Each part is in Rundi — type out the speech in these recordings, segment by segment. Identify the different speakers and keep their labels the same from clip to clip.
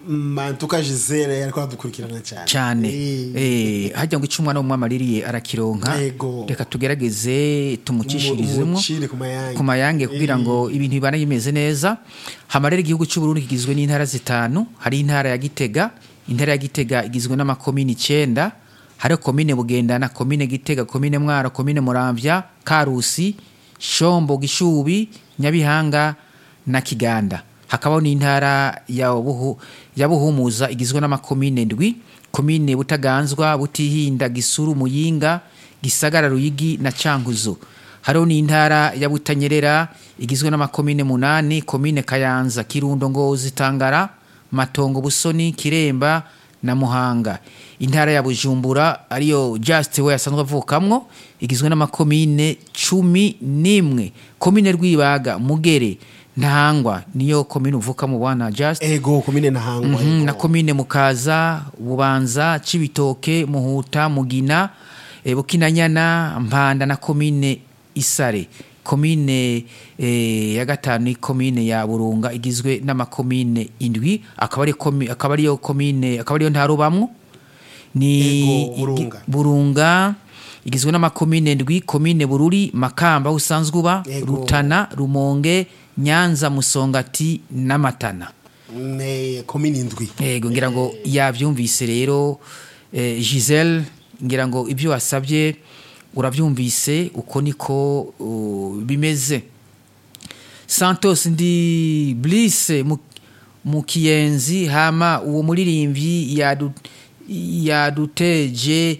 Speaker 1: mantuka gisele ariko aradukurikirana cyane
Speaker 2: cyane
Speaker 1: Eh,
Speaker 2: eh hajya ngo icyo umwana w'umwami aririye arakironka
Speaker 1: Yego.
Speaker 2: reka tugerageze tumucishirizemo
Speaker 1: umucire ku mayange
Speaker 2: ku mayange kugira ngo ibintu bibane bimeze neza hama rero igihugu cy'u Burundi kigizwe n'intara zitanu hari intara ya Gitega intara ya Gitega igizwe n'amakomini icyenda hari komine Bugendana komine Gitega komine Mwaro komine Muramvya Karusi Shombo Gishubi Nyabihanga na Kiganda hakabaho n'intara ya Buhu ya Buhumuza igizwe n'amakomine ndwi komine Butaganzwa Butihinda Gisuru Muyinga Gisagara Ruyigi na Cankuzo hariho n'intara ya Butanyerera igizwe n'amakomine munani komine Kayanza Kirundo Ngozi Tangara Matongo Busoni Kiremba na Muhanga intara ya Bujumbura ariyo Just we asanzwe avukamwo igizwe n'amakomine cumi n'imwe komine Rwibaga Mugere Ntahangwa niyo komine uvuka mu bwana Just
Speaker 1: ego komine ntahangwa
Speaker 2: Mhm,
Speaker 1: ego.
Speaker 2: na komine mukaza bubanza cibitoke muhuta mugina e, bukinanyana mpanda na komine isare komine e, ya gatanu ni komine ya burunga igizwe n'amakomine indwi akaba ari komi- akaba ariyo komine akaba ariyo ntarubamwo ni
Speaker 1: Ego,
Speaker 2: igi-
Speaker 1: Burunga.
Speaker 2: burunga igizwe n'amakomine ndwi komine bururi makamba aho usanzwe uba
Speaker 1: Ego.
Speaker 2: rutana rumonge nyanza musongati n'amatana
Speaker 1: ne komine indwi
Speaker 2: yego ngira ngo yabyumvise rero eh, Giselle ngira ngo ibyo wasabye urabyumvise uko niko uh, bimeze Santos ndi Bliss mu, mu kiyenzi hama uwo muririmbyi yadu, yaduteje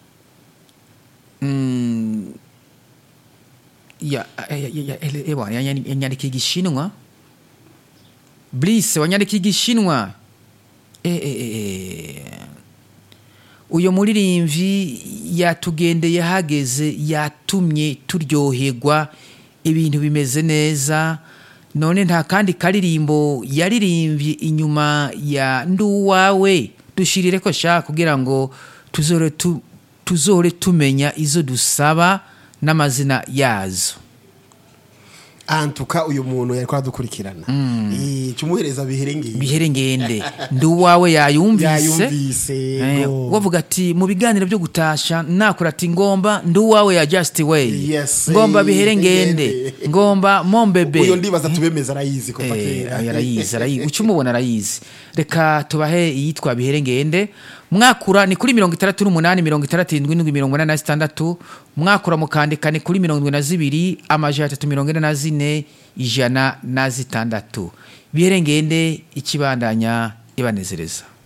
Speaker 2: mm, ya, ya, ya, ya, ya, ya, yanyandika igishinwa Bliss wanyandika igishinwa eh, eh, eh. uyo muririmbyi yatugendeye hageze yatumye turyoherwa ibintu bimeze neza none nta kandi karirimbo yaririmbye inyuma ya nduwawe dushirire ko shaka kugira ngo tuzore tu, tuzore tumenya izo dusaba n'amazina yazo
Speaker 1: antuka uyu muntu yariko aradukurikirana Eh, cumuhereza biherengeye
Speaker 2: bihere ngende nduwawe yayumvise
Speaker 1: yayumvise
Speaker 2: Eh,
Speaker 1: ego.
Speaker 2: wavuga ati mu biganiro byo gutasha nakora ati ngomba nduwawe ya just way
Speaker 1: Yes,
Speaker 2: ngomba
Speaker 1: eh,
Speaker 2: bihere ngende
Speaker 1: ngende.
Speaker 2: ngomba mombebe
Speaker 1: uyo ndibaza tubemeza arayizi kuva
Speaker 2: Eh,
Speaker 1: kera
Speaker 2: arayizi arayizi uca umubona arayizi reka tubahe iyitwa bihere ngende mwakura ni kuri mirongo itandatu n'umunani mirongo itandatu irindwi n'indwi mirongo inani na zitandatu mwakura mukandika ni kuri mirongo irindwi na zibiri amajana atatu mirongo ine na zine ijana na zitandatu bihere ngende ikibandanya ibanezereza